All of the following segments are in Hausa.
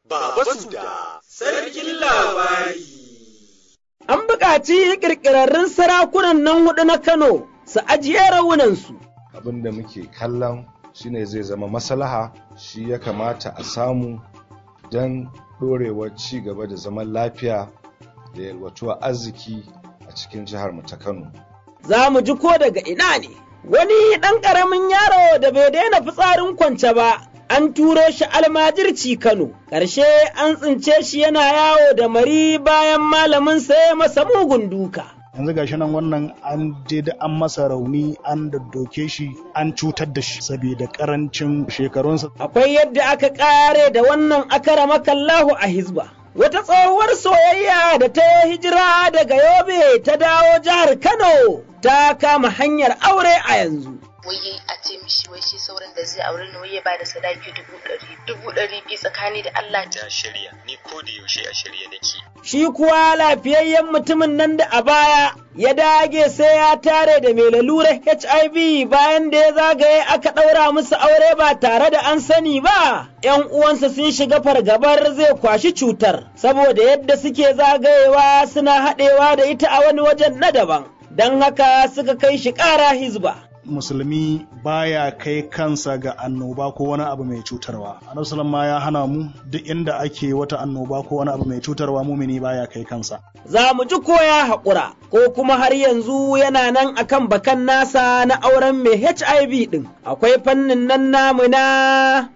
Baba Suda, Sarkin Labari. An buƙaci ƙirƙirarrun sarakunan nan huɗu na Kano su ajiye rawunansu. Abin da muke kallon shine zai zama maslaha shi ya kamata a samu don ɗorewar ci gaba da zaman lafiya da yalwatuwa arziki a cikin jihar mu ta Kano. Za mu ji ko daga ina ne. Wani ɗan ƙaramin yaro da bai daina fitsarin kwance ba, an turo shi almajirci Kano, ƙarshe an tsince shi yana yawo da mari bayan malamin ya masa mugun duka. yanzu gashi nan wannan an je da an masa rauni an daddoke shi an cutar da shi saboda karancin shekarunsa Akwai yadda aka ƙare da wannan akara makallahu a hizba. Wata tsohuwar soyayya da ta yi hijira daga Yobe ta dawo jihar Kano ta kama hanyar aure a yanzu. wai a ce mishi wai shi sauran da zai aure ni wai ya bada sadaki dubu ɗari dubu ɗari biyu tsakani da Allah Ta shirya, ni ko da yaushe a shirye nake. Shi kuwa lafiyayyen mutumin nan da a baya ya dage sai ya tare da mai lalurar HIV bayan da ya zagaye aka ɗaura musu aure ba tare da an sani ba. ‘Yan uwansa sun shiga fargabar zai kwashi cutar, saboda yadda suke zagayewa suna haɗewa da ita a wani wajen na daban, don haka suka kai shi ƙara hizba. musulmi baya kai kansa ga annoba ko wani abu mai cutarwa annabi ma ya hana mu duk inda ake wata annoba ko wani abu mai cutarwa mumini baya kai kansa za mu ji ko ya haƙura ko kuma har yanzu yana nan akan bakan nasa na auren mai HIV ɗin. Akwai fannin nan namu na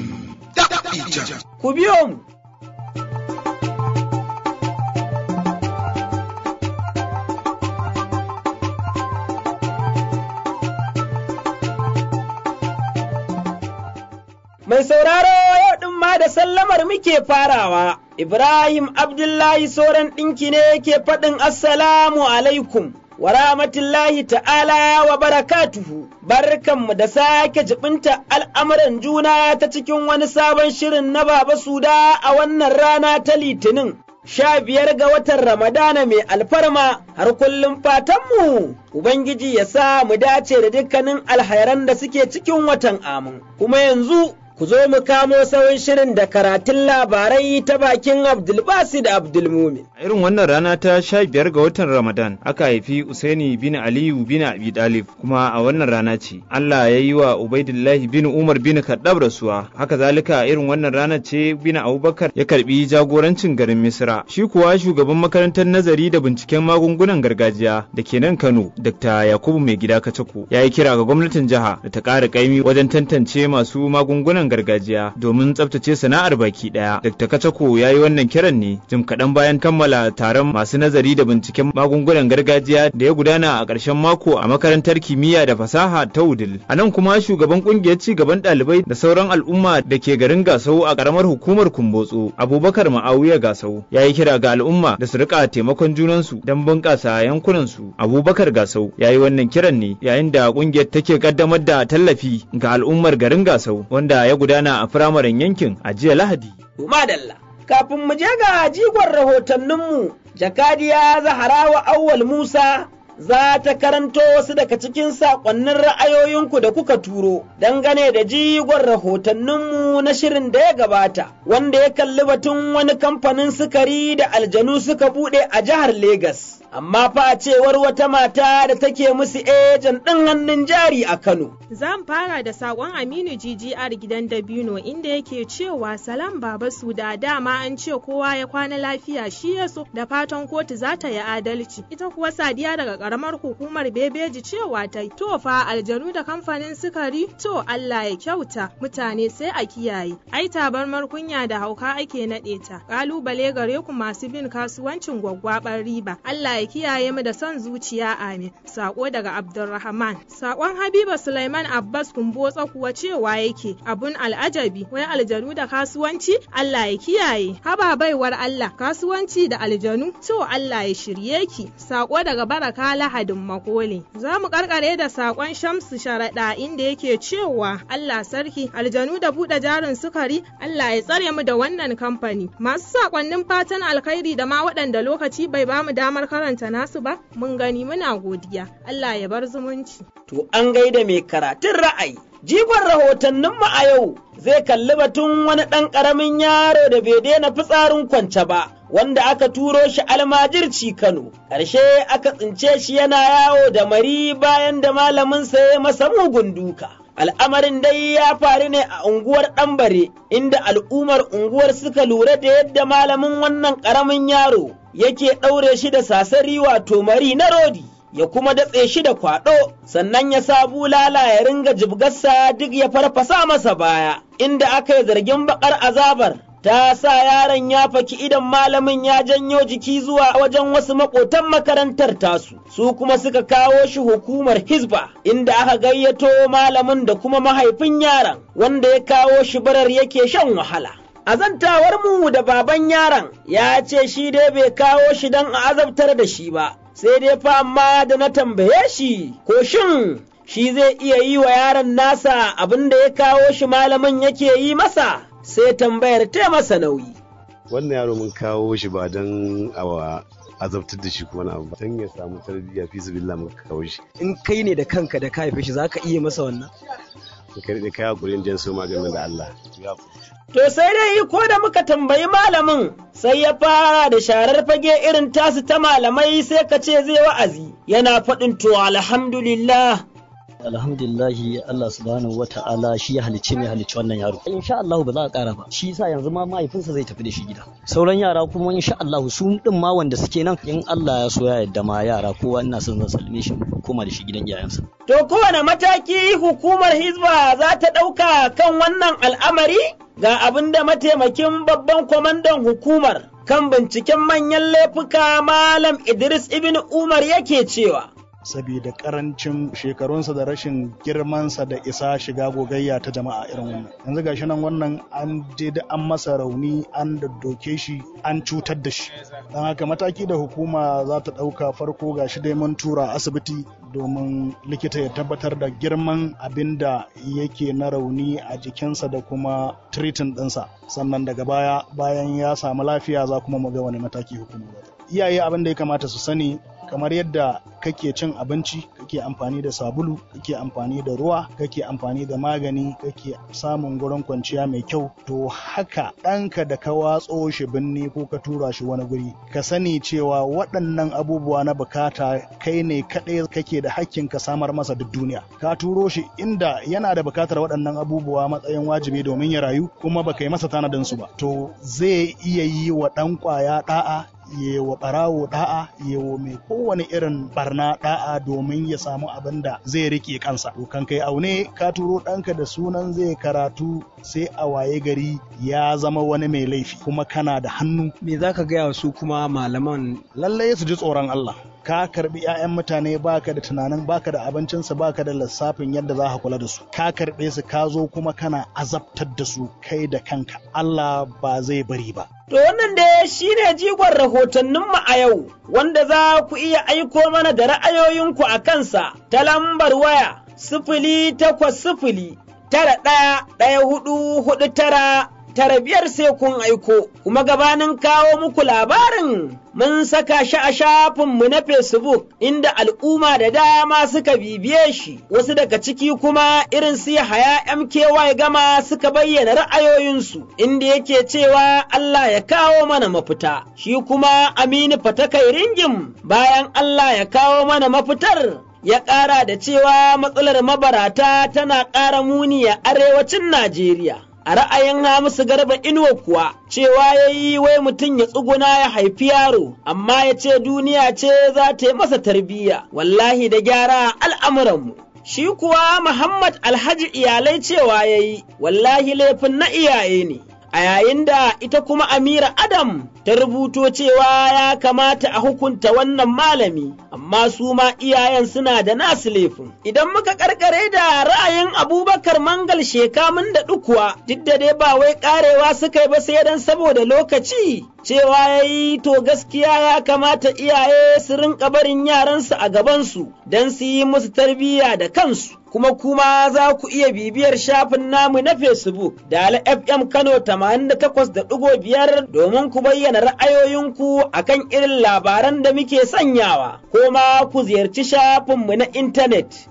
ku biyo mu. Mai sauraro yau ɗin ma da sallamar muke farawa, Ibrahim Abdullahi Soran ɗinki ne yake faɗin Assalamu alaikum. wa rahmatullahi ta'ala wa barakatuhu barkanmu da sake jibinta al'amuran juna ta cikin wani sabon shirin na Baba Suda a wannan rana ta Litinin. Sha biyar ga watan Ramadana mai alfarma har kullum fatanmu, Ubangiji ya sa mu dace da dukkanin alhairan da suke cikin watan amin. Kuma yanzu ku zo mu kamo sauran shirin da karatun labarai ta bakin Abdulbasid Abdulmumin. A irin wannan rana ta sha biyar ga watan Ramadan aka haifi Usaini bin Aliyu bin Abi Dalib kuma a wannan rana ce Allah ya yi wa Ubaidullahi bin Umar bin Kaddab rasuwa haka zalika a irin wannan rana ce bin Abubakar ya karbi jagorancin garin Misra shi kuwa shugaban makarantar nazari da binciken magungunan gargajiya da ke nan Kano Dr. Yakubu Mai Gida Kacako ya yi kira ga gwamnatin jiha da ta ƙara ƙaimi wajen tantance masu magungunan gargajiya domin tsabtace sana'ar baki daya. Dr. Kacako ya yi wannan kiran ne jim kaɗan bayan kammala taron masu nazari da binciken magungunan gargajiya da ya gudana a ƙarshen mako a makarantar kimiyya da fasaha ta Wudil. A nan kuma shugaban ƙungiyar ci gaban ɗalibai da sauran al'umma da ke garin Gasau a ƙaramar hukumar Kumbotso Abubakar Ma'awiya Gasau ya yi kira ga al'umma da su rika taimakon junansu don bunƙasa yankunansu. Abubakar Gasau ya yi wannan kiran ne yayin da ƙungiyar take ƙaddamar da tallafi ga al'ummar garin Gasau wanda ya gudana a firamaren yankin a jiya Lahadi. Madalla. Kafin mu je ga jigon rahotanninmu, jakadiya Zaharawa Awwal Musa za ta karanto wasu daga cikin saƙonnin ra'ayoyinku da kuka turo dangane da jigon rahotanninmu na shirin da ya gabata, wanda ya kalli batun wani kamfanin sukari da aljanu suka buɗe a jihar Legas. Amma fa a cewar wata mata da take musu ejan ɗin hannun jari a Kano. Zan fara da sakon Aminu GGR gidan Dabino inda yake cewa salam baba su da dama an ce kowa ya kwana lafiya shi ya so da fatan kotu za ta yi adalci. Ita kuwa Sadiya daga karamar hukumar Bebeji cewa ta to fa aljanu da kamfanin sukari to Allah ya kyauta mutane sai a kiyaye. Ai tabarmar kunya da hauka ake naɗe ta. Kalubale gare ku masu bin kasuwancin gwaggwabar riba. Allah ya kiyaye mu da son zuciya amin. Sako daga Abdulrahman. Sakon Habiba Sulaiman Abbas Kumbotsa kuwa cewa yake abun al'ajabi wai aljanu da kasuwanci Allah ya kiyaye. Haba baiwar Allah kasuwanci da aljanu to Allah ya shirye ki. Sako daga Baraka Lahadin Makole. Za mu karkare da sakon Shamsu Sharaɗa inda yake cewa Allah sarki aljanu da buɗe jarin sukari Allah ya tsare mu da wannan kamfani. Masu sakonnin fatan alkhairi da ma waɗanda lokaci bai bamu damar karanta nasu ba mun gani muna godiya. Allah ya bar zumunci. To an gaida mai karatun ra'ayi. Jigon rahotanninmu a yau zai kalli batun wani ɗan ƙaramin yaro da bai daina fitsarin kwance ba, wanda aka turo shi almajirci Kano. Ƙarshe aka tsince shi yana yawo da mari bayan da malaminsa ya masa mugun duka. Al'amarin dai ya faru ne a unguwar ɗambare, inda al'ummar unguwar suka lura da yadda malamin wannan ƙaramin yaro yake ɗaure shi da sasari wato mari na rodi. ya kuma datse shi da kwaɗo, sannan ya sa bulala ya ringa jibgarsa duk ya farfasa masa baya, inda aka yi zargin baƙar azabar. Ta sa yaron ya faki idan malamin ya janyo jiki zuwa wajen wasu maƙotan makarantar tasu, su kuma suka kawo shi hukumar Hizba, inda aka gayyato malamin da kuma mahaifin yaron, wanda ya kawo shi barar yake shan wahala. A zantawar mu da baban yaron ya ce shi dai bai kawo shi don a azabtar da shi ba, sai dai fa amma da na tambaye shi ko shin shi zai iya yi wa yaron nasa abin da ya kawo shi malamin yake yi masa sai tambayar ta masa nauyi. Wannan yaro mun kawo shi ba don awa azabtar da shi kuma na abu don ya samu tarbiyya fi su billah muka kawo shi. In kai ne da kanka da ka haife shi za ka iya masa wannan? Ka rike kai hakurin jan so maganin da Allah. To sai dai ko da muka tambayi malamin sai ya fara da sharar fage irin tasu ta malamai sai ka ce zai wa'azi yana faɗin to alhamdulillah alhamdulillahi Allah subhanahu wa ta'ala shi ya halicce mai halicci wannan yaro insha Allah ba za a kara ba shi yasa yanzu ma mahaifinsa zai tafi da shi gida sauran yara kuma insha Allah su din ma wanda suke nan in Allah ya so ya yadda ma yara kowa ina son zan salme shi koma da shi gidan iyayensa to kowane mataki hukumar hizba za ta ɗauka kan wannan al'amari ga abin da mataimakin babban kwamandan hukumar kan binciken manyan laifuka malam Idris ibn Umar yake cewa saboda karancin shekarunsa da rashin girmansa da isa shiga gogayya ta jama'a irin wannan yanzu gashi nan wannan an da an masa rauni an daddoke shi an cutar da shi don haka mataki da hukuma za ta ɗauka farko gashi dai mun tura asibiti domin likita ya tabbatar da girman abin da yake na rauni a jikinsa da kuma tiritin ɗinsa sannan daga baya bayan ya samu lafiya za kuma mu ga wani mataki hukuma iyaye abin da ya kamata su sani kamar yadda kake cin abinci kake amfani da sabulu kake amfani da ruwa kake amfani da magani kake samun gurin kwanciya mai kyau to haka ɗanka da ka watso shi binni ko ka tura shi wani guri ka sani cewa waɗannan abubuwa na bukata kai ne kaɗai kake da hakkin ka samar masa duk duniya ka turo shi inda yana da bukatar waɗannan abubuwa matsayin wajibi domin ya rayu kuma baka yi masa tanadin su ba to zai iya yi wa ɗan ƙwaya ɗa'a yewa ɓarawo ɗa'a yewa mai kowane irin barna ɗa'a domin ya samu abin da zai rike kansa to kan kai aune ka turo ɗanka da sunan zai karatu sai a waye gari ya zama wani mai laifi kuma kana da hannu me za ka gaya su kuma malaman lallai su ji tsoron Allah ka karbi 'ya'yan mutane baka da tunanin baka da abincinsu baka da lissafin yadda za ka kula da su ka karbe su ka zo kuma kana azabtar da su kai da kanka Allah ba zai bari ba To wannan da shi ne jigon rahotanninmu a yau, wanda za ku iya aiko mana da ra'ayoyinku a kansa ta lambar waya sifili takwas sifili tara ɗaya ɗaya hudu hudu tara tara biyar sai kun aiko, kuma gabanin kawo muku labarin mun saka shi a shafinmu na Facebook inda al'umma da dama suka bibiye shi, wasu daga ciki kuma irin su haya MKY gama suka bayyana ra'ayoyinsu, inda yake cewa Allah ya kawo mana mafita, shi kuma Aminu Fatakai Ringim bayan Allah ya kawo mana mafitar. Ya ƙara da cewa matsalar mabarata tana ƙara muni a arewacin Najeriya. a ra'ayin Hamisu Garba Inuwa kuwa cewa ya yi wai mutum ya tsuguna ya haifi yaro, amma ya ce duniya ce za ta yi masa tarbiyya, wallahi da gyara al'amuranmu. Shi kuwa Muhammad Alhaji iyalai cewa ya yi, wallahi laifin na iyaye ne. A yayin da ita kuma Amira Adam ta rubuto cewa ya kamata a hukunta wannan malami, amma su ma iyayen suna da nasu laifin. Idan muka karkare da ra'ayin Abubakar Mangal shekamun da ɗukuwa, duk da dai ba wai ƙarewa suka yi ba sai dan saboda lokaci, cewa ya yi to gaskiya ya kamata iyaye su rinka barin yaransu a gabansu don su yi musu tarbiyya da kansu. Kuma kuma za ku iya bibiyar shafin namu na Facebook da FM Kano 88.5 domin ku bayyana ra'ayoyinku akan irin labaran da muke sanyawa ko ko ma ku ziyarci shafinmu na intanet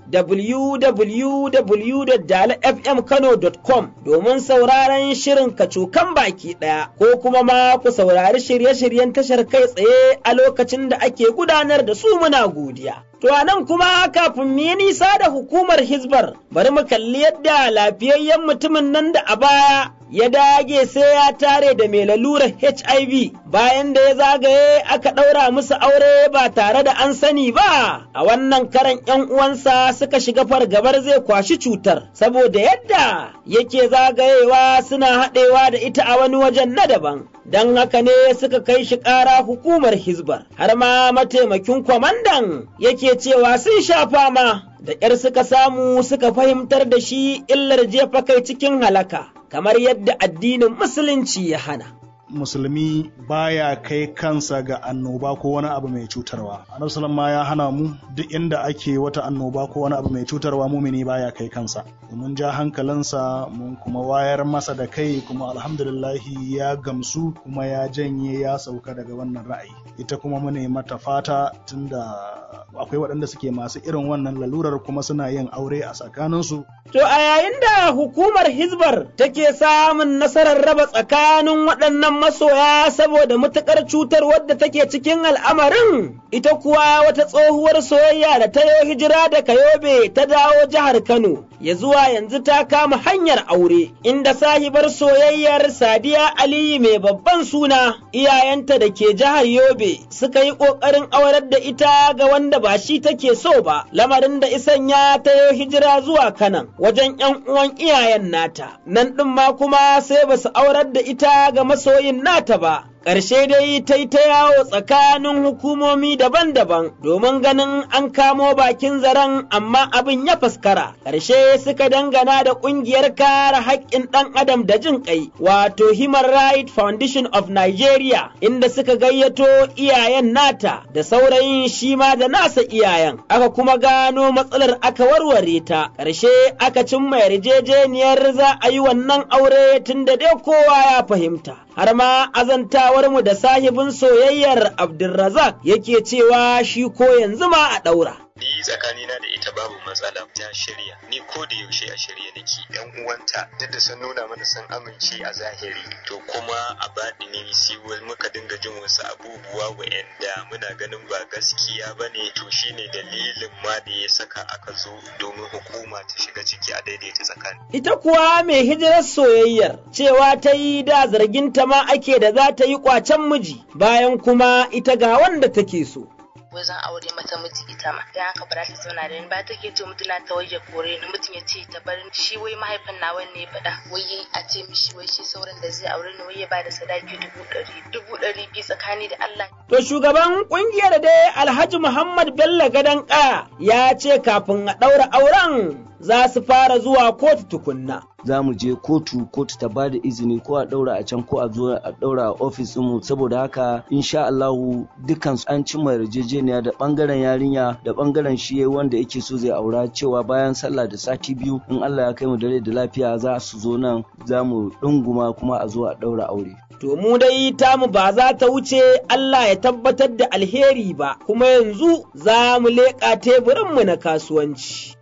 www.dalafmkano.com domin sauraron shirin kacokan baki ɗaya ko kuma ma ku saurari shirye-shiryen tashar kai tsaye a lokacin da ake gudanar da su muna godiya. To a nan kuma kafin mu yi nisa da hukumar Hizbar, bari mu kalli yadda lafiyayyen mutumin nan da a baya ya dage sai ya tare da mai lalurar HIV bayan da ya zagaye aka ɗaura musu aure ba tare da an sani ba. A wannan karan ‘yan uwansa suka shiga fargabar zai kwashi cutar, saboda yadda yake zagayewa suna haɗewa da ita a wani wajen na daban. Don haka ne suka kai shi ƙara hukumar Hizbar, har ma mataimakin kwamandan yake cewa sun sha fama da ƙyar suka samu suka fahimtar da shi illar jefa kai cikin halaka, kamar yadda addinin Musulunci ya hana. musulmi baya kai kansa ga annoba ko wani abu mai cutarwa annabi ma ya hana mu duk inda ake wata annoba ko wani abu mai cutarwa mumini baya kai kansa mun ja hankalinsa mun kuma wayar masa da kai kuma alhamdulillahi ya gamsu kuma ya janye ya sauka daga wannan ra'ayi ita kuma mune mata fata tunda akwai waɗanda suke masu irin wannan lalurar kuma suna yin aure a tsakaninsu To a yayin da hukumar Hizbar take samun nasarar raba tsakanin waɗannan masoya saboda matuƙar cutar wadda take cikin al'amarin, ita kuwa wata tsohuwar soyayya da ta yi hijira da Kayobe ta dawo jihar Kano, ya zuwa yanzu ta kama hanyar aure, inda sahibar soyayyar Sadiya Aliyu mai babban suna, iyayenta da ke jihar Yobe suka yi ƙoƙarin aurar da ita ga wanda ba shi take so ba, lamarin da isanya ta yi hijira zuwa Kanan. wajen ‘yan uwan iyayen nata, nan ɗin ma kuma sai ba su aurar da ita ga masoyin nata ba. Ƙarshe dai ta yi ta yawo tsakanin hukumomi daban-daban domin ganin an kamo bakin zaren amma abin ya faskara. Ƙarshe suka dangana da ƙungiyar kare haƙƙin ɗan adam da jin ƙai, wato Human Rights Foundation of Nigeria, inda suka gayyato iyayen nata da saurayin shi ma da nasa iyayen. Aka kuma gano matsalar aka warware ta, ƙarshe aka cimma yarjejeniyar za a yi wannan aure tun da dai kowa ya fahimta. Har ma azantawarmu da sahibin soyayyar Abdulrazak yake cewa shi ko yanzu ma a ɗaura. ni tsakanina da ita babu matsala ta shirya ni ko da yaushe a shirye nake yan uwanta duk da sun nuna mana sun amince a zahiri to kuma a baɗini siwal muka dinga jin wasu abubuwa wa'anda muna ganin ba gaskiya ba ne to shine dalilin ma da ya saka aka zo domin hukuma ta shiga ciki a daidaita tsakani Ita kuwa mai hijirar soyayyar cewa ta yi da zarginta ma ake da za ta yi kwacen miji bayan kuma ita ga wanda take so. wai zan aure mata miji ita ma dan haka ba za ta zauna da ni ba take ce mutuna ta waje kore ni mutum ya ce ta bar ni shi wai mahaifin nawa ne faɗa wai yayi a ce mishi wai shi sauran da zai aure ni wai ya bada sadaki dubu ɗari dubu ɗari biyu tsakani da Allah To shugaban kungiyar dai Alhaji Muhammad Bello Gadan Kaya ya ce kafin a ɗaura auren za su fara zuwa kotu tukunna. za mu je kotu kotu ta bada izini ko a daura a can ko a zo a daura a ofis mu saboda haka insha Allahu dukkan su an cimma yarjejeniya da bangaren yarinya da bangaren shi wanda yake so zai aura cewa bayan sallah da sati biyu in Allah ya kai mu dare da lafiya za su zo nan za mu dunguma kuma a zo a daura aure To mu dai tamu ba za ta wuce Allah ya tabbatar da alheri ba, kuma yanzu za mu leƙa teburinmu na kasuwanci.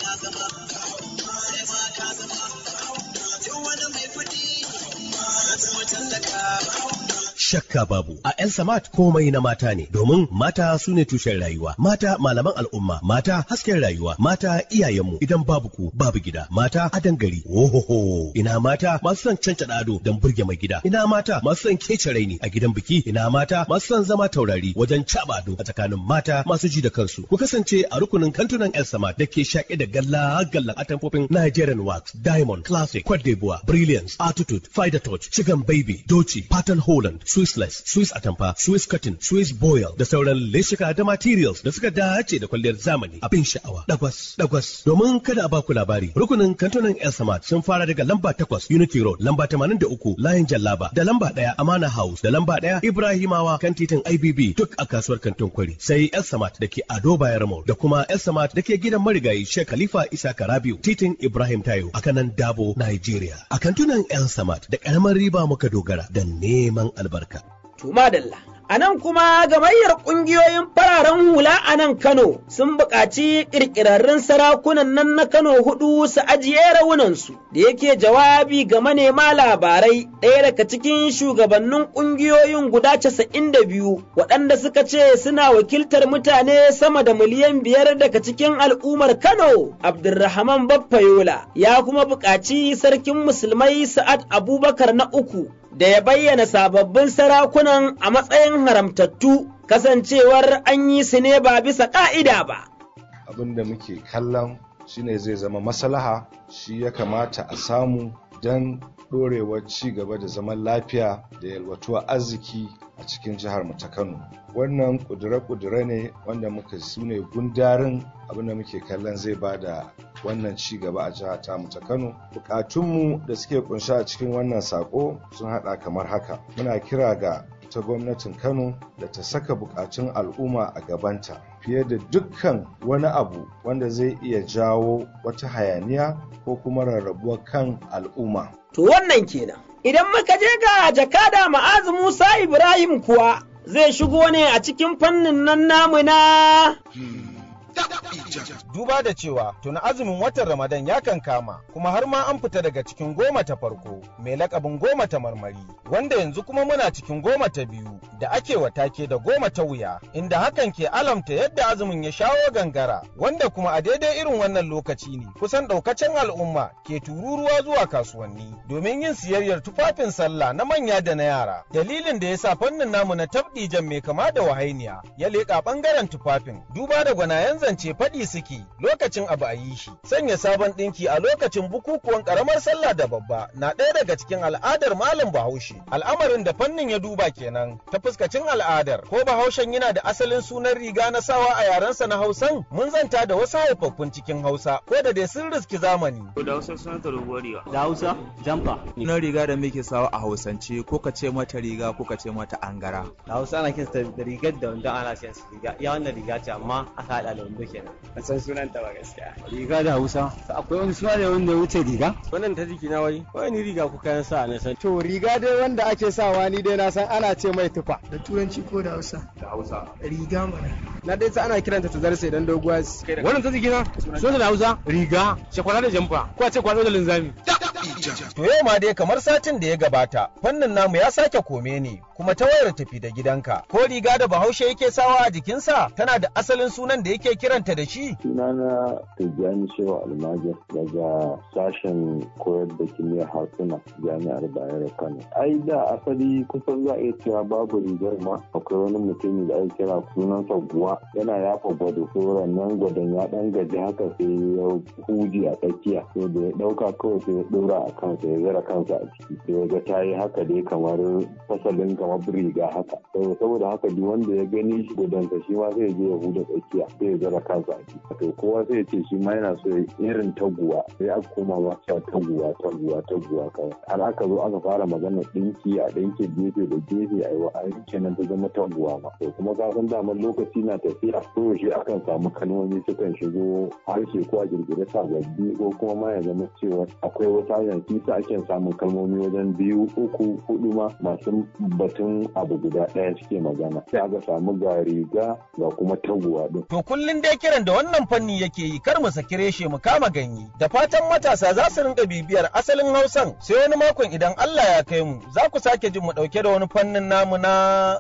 shakka babu a El Samat komai na mata ne domin mata su ne tushen rayuwa mata malaman al'umma mata hasken rayuwa mata iyayenmu idan babu ku babu gida mata adan gari ohoho ina mata masu son cancada ado don burge mai gida ina mata masu son kece raini a gidan biki ina mata masu son zama taurari wajen caba ado a tsakanin mata masu ji da kansu ku kasance a rukunin kantunan El Samat da ke shaƙe da galla gallan atamfofin Nigerian Wax Diamond Classic Cote d'Ivoire Brilliance Attitude Fider Touch Chicken Baby Doci Pattern Holland Swissless, Swiss Atamfa, Swiss Cotton, Swiss Boil da sauran leshika da materials da suka dace da kwalliyar zamani abin sha'awa. Dagwas, dagwas. Domin kada a baku labari, rukunin kantunan El Samad sun fara daga lamba takwas Unity Road, lamba tamanin da uku Layin Jallaba, da lamba ɗaya Amana House, da lamba ɗaya Ibrahimawa kan titin IBB duk a kasuwar kantin kwari. Sai El Samad da ke Ado Bayar Mall, da kuma El Samad da ke gidan marigayi Sheikh Khalifa Isa Karabiu, titin Ibrahim Tayo a kanan Dabo, Nigeria. A kantunan El Samad da ƙaramar riba muka dogara da neman albarka. To madalla. A nan kuma gamayyar ƙungiyoyin fararen hula a nan Kano sun buƙaci ƙirƙirarrun sarakunan nan na Kano hudu su ajiye raunansu da yake jawabi ga manema labarai ɗaya daga cikin shugabannin ƙungiyoyin guda casa'in da biyu waɗanda suka ce suna wakiltar mutane sama da miliyan biyar daga cikin al'ummar Kano Abdulrahman Baffayola ya kuma buƙaci sarkin musulmai Sa'ad Abubakar na uku da ya bayyana sababbin sarakunan a matsayin haramtattu kasancewar an yi su ne ba bisa ƙa'ida ba. abin da muke kallon shine zai zama maslaha shi ya kamata a samu don ɗorewar ci gaba da zaman lafiya da yalwatuwar arziki a cikin jihar mu ta Kano. Wannan ƙudure-ƙudure ne wanda muka su ne gundarin abin da muke kallon zai ba da wannan ci gaba a jihar ta mu ta Kano. Bukatunmu da suke kunshi a cikin wannan sako sun haɗa kamar haka. Muna kira ga ta gwamnatin Kano da ta saka bukatun al'umma a gabanta fiye da dukkan wani abu wanda zai iya jawo wata hayaniya ko kuma rarrabuwar kan al'umma. To wannan kenan. Idan muka je ga jakada ma'azu Musa Ibrahim kuwa zai shigo ne a cikin fannin nan namu na Duba da cewa tuni azumin watan Ramadan ya kan kama kuma har ma an fita daga cikin goma ta farko mai lakabin goma ta marmari wanda yanzu kuma muna cikin goma ta biyu da ake watake da goma ta wuya inda hakan ke alamta yadda azumin ya shawo gangara wanda kuma a daidai irin wannan lokaci ne kusan daukacin al'umma ke tururuwa zuwa kasuwanni domin yin siyayyar tufafin sallah na manya da na yara dalilin da ya sa fannin namu na tabdijan mai kama da wahainiya ya leƙa ɓangaren tufafin duba da gwanayen zance faɗi suke lokacin abu a yi shi sanya sabon ɗinki a lokacin bukukuwan ƙaramar sallah da babba na ɗaya daga cikin al'adar malam bahaushe al'amarin da fannin ya duba kenan ta fuskacin al'adar ko bahaushen yana da asalin sunan riga na sawa a yarensa na hausan mun zanta da wasu haifaffun cikin hausa ko da dai sun riski zamani da hausa sunan ta doguwar riga da hausa jamfa sunan riga da muke sawa a hausance ko ka ce mata riga ko ka ce mata angara da hausa ana kinsa da rigar da wanda ana siyan su riga iya wannan riga ce amma aka haɗa da wando kenan ban san sunan ta ba gaskiya riga da hausa akwai wani suna da wanda wuce riga wannan ta jiki na wai wani riga ku kayan sa na san to riga dai wanda ake sawa ni dai na san ana ce mai tufa da turanci ko da hausa da hausa riga mana na dai sa ana kiranta ta zarse dan doguwa wannan ta jiki na sunan da hausa riga shakwara da jamfa ko a ce kwado da linzami To yau ma dai kamar satin da ya gabata, fannin namu ya sake kome ne, kuma ta wayar tafi da gidanka. Ko riga da bahaushe yake sawa a jikinsa tana da asalin sunan da yake kiranta da shi? Sunana Tijjani Shehu Almajir daga sashen koyar da kimiyyar harsuna jami'ar Bayero Kano. Ai da asali kusan za a iya cewa babu rigar ma akwai wani mutumi da ake kira sunansa guwa yana yafa gwado ko nan gwadon ya dan gaji haka sai ya huji a tsakiya sai da ya dauka kawai sai ya dora a kansa ya zara kansa a ciki sai ya ga ta yi haka dai kamar fasalin kamar riga haka saboda haka duk wanda ya gani shi gudunsa shi ma sai ya je ya huda tsakiya sai ya zara kansa a ciki to kowa sai ya ce shi ma yana so ya irin taguwa sai aka koma ma cewa taguwa taguwa taguwa kawai har aka zo aka fara magana dinki a dinki gefe da gefe a yi wa kenan ta zama taguwa ma to kuma ka san damar lokaci na tafiya ko shi akan samu kalmomi sukan shigo harshe ko a girgire sababbi ko kuma ma ya zama cewa akwai wata yanki sa ake samun kalmomi wajen biyu uku hudu ma masu batun abu guda ɗaya suke magana sai aka samu ga riga ga kuma taguwa din. To kullum dai kiran da wannan fanni yake yi kar mu saki reshe mu kama ganye da fatan matasa za su rinka bibiyar asalin hausan sai wani makon idan Allah ya kai mu za ku sake jin mu ɗauke da wani fannin namu na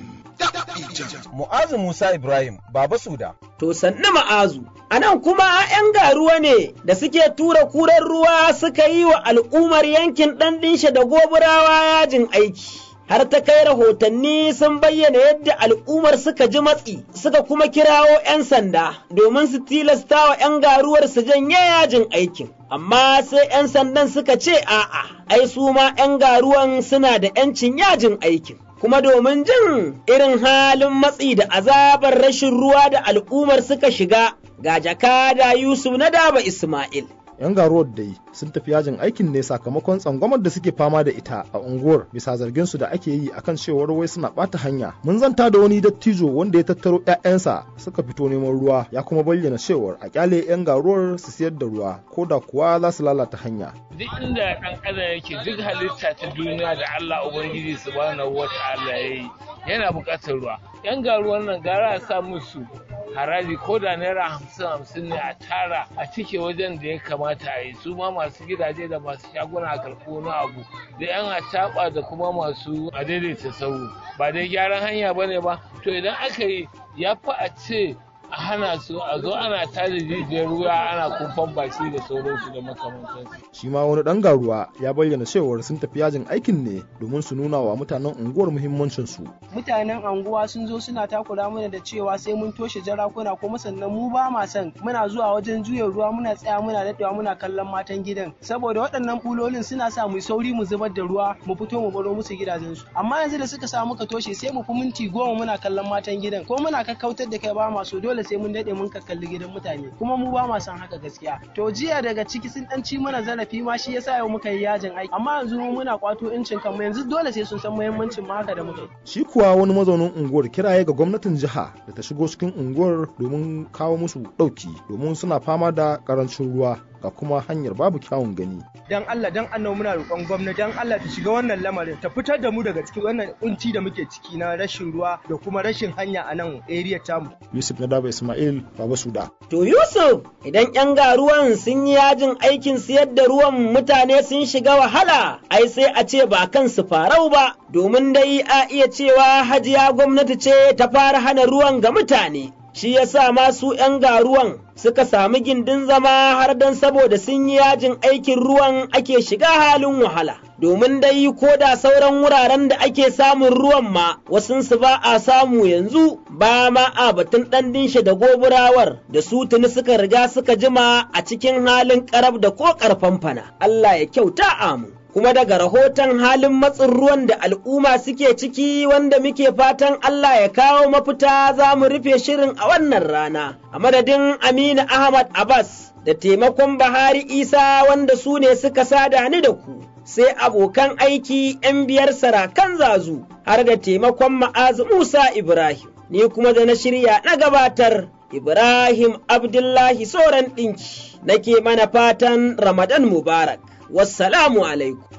Mu'azu Musa Ibrahim, Baba Suda. To sannu ma'azu, a nan kuma ‘yan garuwa ne da suke tura kuren ruwa suka yi wa al'ummar yankin ɗan ɗinshe da goburawa yajin aiki. Har ta kai rahotanni sun bayyana yadda al'ummar suka ji matsi, suka kuma kirawo ‘yan sanda domin su tilasta wa ‘yan garuwar su janye yajin aikin. Amma sai ‘yan sandan suka ce a'a, ai su ma ‘yan garuwan suna da ‘yancin yajin aikin. kuma domin jin irin halin matsi da azabar rashin ruwa da al'ummar suka shiga ga jakada Yusuf na daba Ismail. 'yan garuwar dai sun tafi yajin aikin ne sakamakon tsangwamar da suke fama da ita a unguwar bisa zargin su da ake yi akan cewar wai suna bata hanya mun zanta da wani dattijo wanda ya tattaro 'ya'yansa suka fito neman ruwa ya kuma bayyana cewar a kyale 'yan garuwar su siyar da ruwa ko da kuwa za su lalata hanya duk inda ɗan adam yake duk halitta ta duniya da Allah ubangiji subhanahu wata'ala ya yi yana buƙatar ruwa yan garuwan nan gara a sa musu haraji ko da naira hamsin hamsin ne a tara a cike wajen da ya kamata a yi su ma masu gidaje da masu shaguna a karɓo wani abu da yan acaɓa da kuma masu a daidaita sauro ba dai gyaran hanya ba ne ba to idan aka yi ya fi a ce a hana su a zo ana tada jijiyar ruwa ana kumfan baki da sauransu da makamantansu. shi ma wani dan garuwa ya bayyana cewar sun tafi yajin aikin ne domin su nuna wa mutanen unguwar muhimmancin su mutanen anguwa sun zo suna takura mana da cewa sai mun toshe jarakuna kuma sannan mu ba ma son muna zuwa wajen juya ruwa muna tsaya muna daɗewa muna kallon matan gidan saboda waɗannan bulolin suna sa mu sauri mu zubar da ruwa mu fito mu baro musu gidajensu amma yanzu da suka sa muka toshe sai mu fi minti goma muna kallon matan gidan ko muna kakkautar da kai ba ma so dole sai mun daɗe mun kalli gidan mutane kuma mu ba ma son haka gaskiya to jiya daga ciki sun ɗan ci mana zarafi ma shi yasa yau muka yi yajin aiki amma yanzu mu muna kwato incin kanmu yanzu dole sai sun san muhimmancin ma haka da muka yi shi kuwa wani mazaunin unguwar kiraye ga gwamnatin jiha da ta shigo cikin unguwar domin kawo musu ɗauki domin suna fama da ƙarancin ruwa ga kuma hanyar babu kyawun gani. Dan Allah dan annabi muna roƙon gwamnati dan Allah ta shiga wannan lamarin ta fitar da mu daga cikin wannan kunci da muke ciki na rashin ruwa da kuma rashin hanya a nan area tamu. Yusuf Nadaba Ismail Baba Suda. To Yusuf idan yan garuwan sun yi yajin aikin siyar da ruwan mutane sun shiga wahala ai sai a ce ba kan su farau ba domin dai a iya cewa hajiya gwamnati ce ta fara hana ruwan ga mutane. Shi ya sa masu ‘yan garuwan suka sami gindin zama har don saboda sun yi yajin aikin ruwan ake shiga halin wahala. Domin dai ko da sauran wuraren da ake samun ruwan ma wasunsu ba a samu yanzu ba ma a batun ɗan dinshe da goburawar da su tuni suka riga suka jima a cikin halin ƙarab da ko ƙarfan fana. Allah ya kyauta amu. kuma daga rahoton halin matsin ruwan da al'umma suke ciki wanda muke fatan Allah ya kawo mafita za mu rufe shirin a wannan rana, a madadin Aminu Ahmad Abbas da taimakon Bahari Isa wanda su ne suka sada ni da ku, sai abokan aiki ‘yan biyar sarakan zazu har da taimakon ma'azu Musa Ibrahim, ni kuma da na shirya na gabatar. Ibrahim Abdullahi Soran ɗinki, nake mana fatan Ramadan Mubarak. wassalamu alaikum